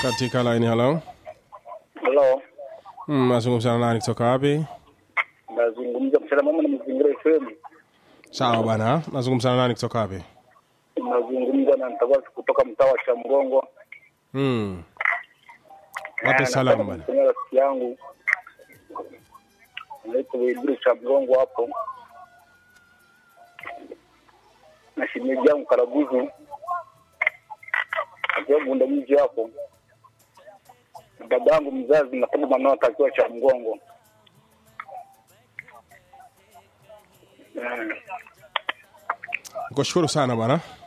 katika line. Hello, Halo, mm, nazungumza na nani kutoka wapi? nazungumza mchana mama na mazingira FM. Sawa bwana, nazungumza na nani kutoka wapi? Nazungumza na Mtawasi kutoka mtaa wa Chamgongo. Mm. Wape Eh, salamu nataka bwana. kumtumia rafiki yangu anaitwa Idris Chamgongo hapo na shemeji yangu Karabuzu akiwa Bunda mji hapo na baba yangu mzazi napenda Manota akiwa Chamgongo. Eh. Nikushukuru sana bwana.